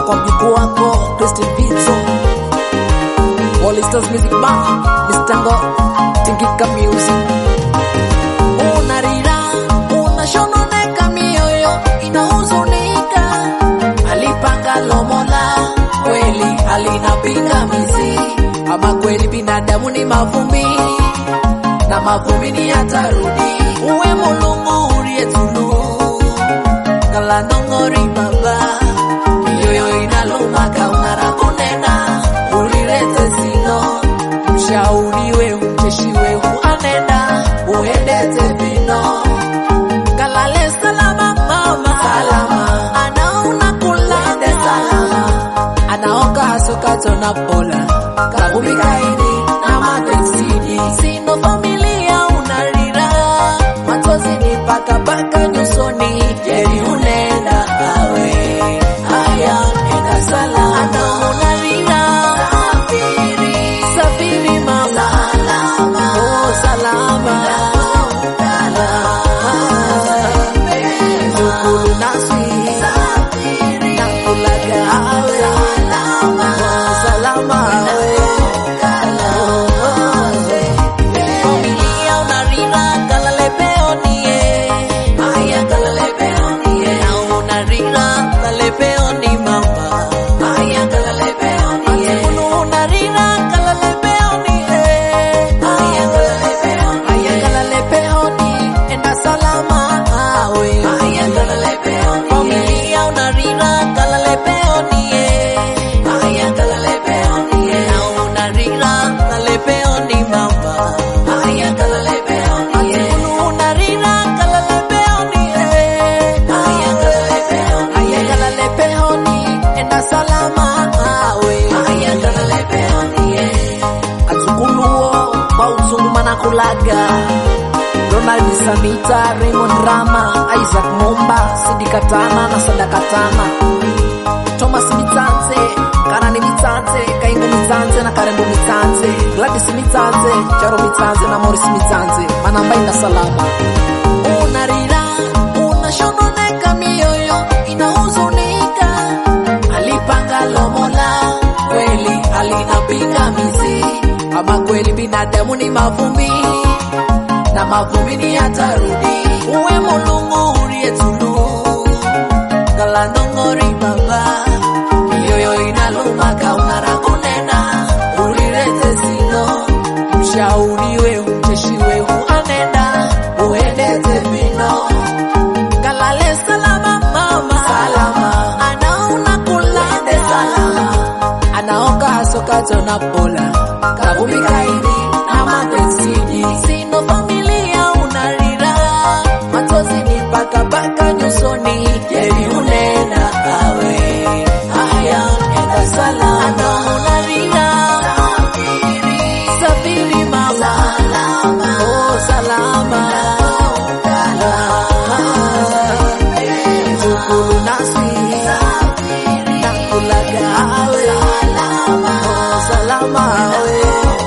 kwa mjukuu wako Christine Pizzo All Stars Music Bar Mr. Ngo Tingika Music Unarira unashononeka mioyo inahuzunika alipanga lomola kweli halina pingamizi ama kweli binadamu ni mavumbi na mavumbi ni yatarudi uwe mulungu uliyetulu kala nongori baba mioyo inaluma kaunara kunena ulilete sino mshauri we mcheshi we anenda uendete vino kalale salama mama salama anaona kulande salama anaoka hasukato na pola kakubikaini na matesidi sino familia unarira matozi ni pakapaka nyusoni jeri unenda awe haya enda salama anaunarira safiri safiri mama salama oh salama Zukulu nasi nakulaga awe oh salama awe familia unarira kalale peonie aya kalale peonie na unarira kalale peoni mama aya kalale peonie unu unarira kalale peonie aya kalale peonie aya kalale peoni enda salama awe aya kalale peonie familia unarira kalale peonie aya kalale peonie na unarira kalale peoni mama aya kalale peonie unu unarira kalale peonie aya kalale peonie aya kalale peoni enda salama awe aya kalale peonie azukuluo kwa uzungu manakulaga Ronald Samita, Raymond Rama, Isaac Momba, Sidi Katana na Sada Katana, Thomas Mitanze, Karani Mitanze, Kaingu Mitanze na Karembo Mitanze, Gladys Mitanze, Charo Mitanze na Morris Mitanze, manambai na salama. Unarira, unashononeka mioyo, inahuzunika, alipanga lomola, kweli halina pingamizi, ama kweli binadamu ni mavumbi na mavumbini yatarudi. Uwe mulungu uliyetulu kala nongori baba, mioyo inaluma kaunara kunena ulilete sino mshauri we mcheshi we anenda uendete vino kalale salama mama salama anaona kulande salama anaoka hasokato na pola kabumikaini na matesiji sino familia unarira matozi ni pakapaka nyusoni jeri unenda awe haya enda salama anaunarira safiri mama oh salama zukulu nasi nakulaga awe oh salama awe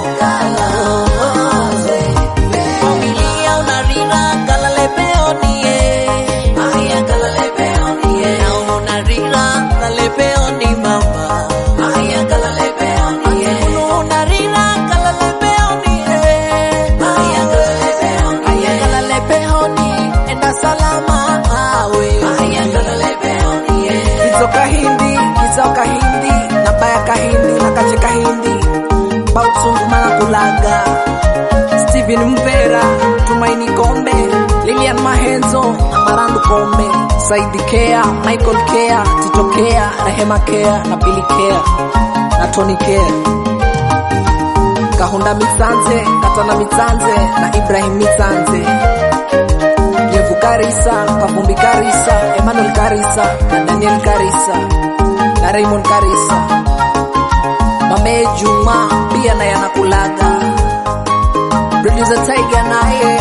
familia unarira kalale peonie aya kalale peonie na unarira kalale peoni mama aya kalale peonie unu unarira kalale peonie aya kalale peonie aya kalale peoni enda salama awe aya kalale peonie kizoka hindi kizoka hindi na baya kahindi na kacheka hindi bausungu manakulaga Steven Mvera, Tumaini Kombe, Lilian Mahenzo, Marandu Kombe, Saidi Kea, Michael Kea, Tito Kea, Rehema Kea na Billy Kea na Tony Kea. Kahunda Mitsanze, Katana Mitsanze na Ibrahim Mitsanze. Yevu Karisa, Kavumbi Karisa, Emmanuel Karisa na Daniel Karisa na Raymond Karisa. Mame Juma pia naye anakulaga producer Tiger naye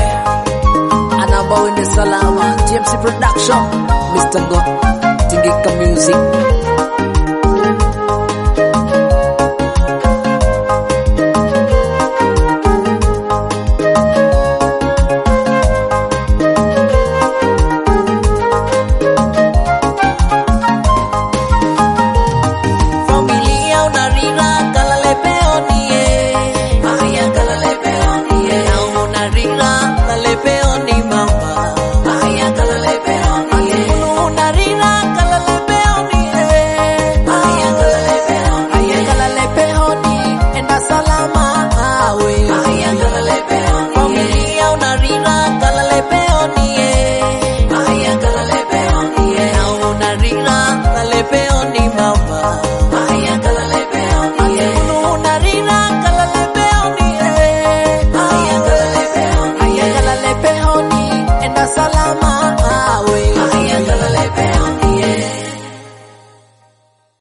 anaomba uende salama. TMC Production, Mr. Ngo, Tingika Music.